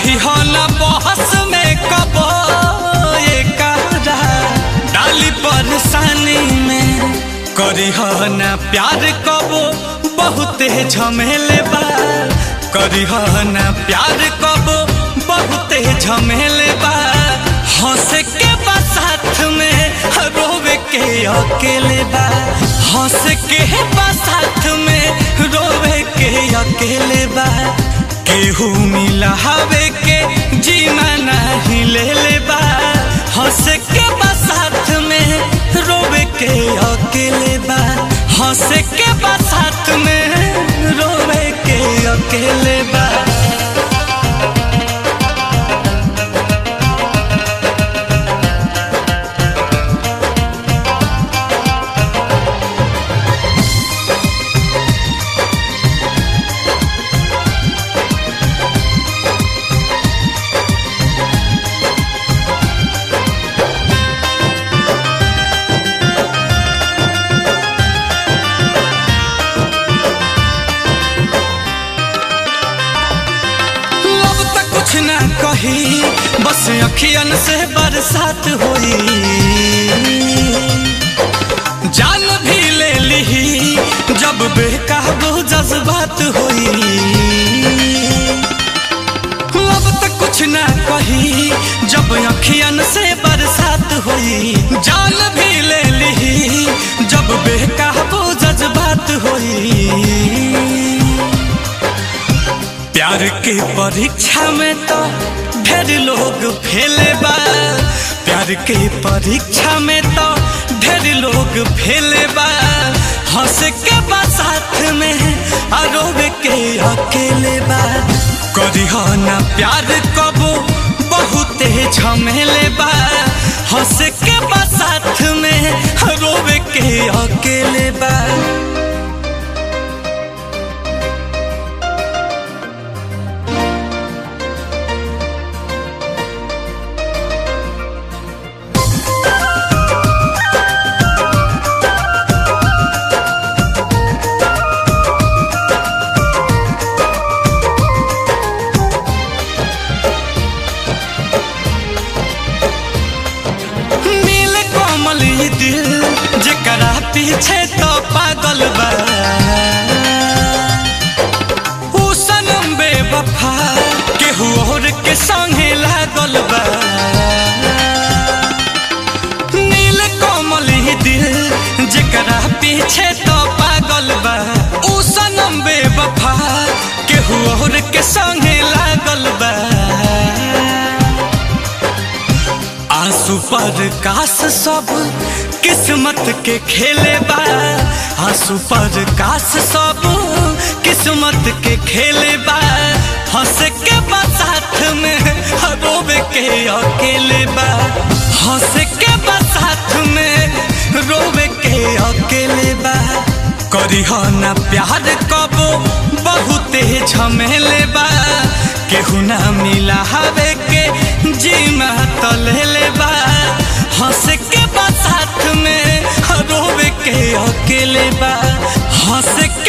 रही हो न बहस में कबो ये करा डाली परेशानी में करी हो न प्यार कबो बहुते झमेले बा करी हो न प्यार कबो बहुते झमेले बा हंस के बा साथ में रोवे के अकेले बा हंस के बा साथ में रोवे के अकेले बा केहू मिला हवे के जीना नहीं ले ले बा हंस के बा साथ में रोवे के अकेले बा हंस के बा साथ में रोवे के अकेले बा लब तक कुछ ना कही बस अखियन से बरसात होई जान भी ले ली जब बेकाबू जज्बात होई लब तक कुछ ना कही जब अखियन से बरसात होई जान भी ले ली जब बेकाबू जज्बात होई प्यार के परीक्षा में तो ढेर लोग फेले बा प्यार के परीक्षा में तो ढेर लोग फेले बा हंस के बा साथ में आरोप के अकेले बा करी हो ना प्यार कबो बहुते झमेले बा हंस के बा साथ में रोवे के अकेले बा नील कोमल ई दिल जेकरा पीछे तो पागल बा ऊ सनम बेवफा केहू और के संगे लागल बा नील कोमल ई दिल जेकरा पीछे तो पागल बा ऊ सनम बेवफा केहू और के संगे लागल बा आंसू पर कास सब किस्मत के खेले बा आंसू पर कास सब किस्मत के खेले बा हंस के बा साथ में रोवे के अकेले बा हंस के बा साथ में रोवे के अकेले बा करी हो ना प्यार कबो बहुते झमेले बा केहू ना मिला हवे के जीमा तलेले बा हंस के बा साथ में रोवे के अकेले बा हंस के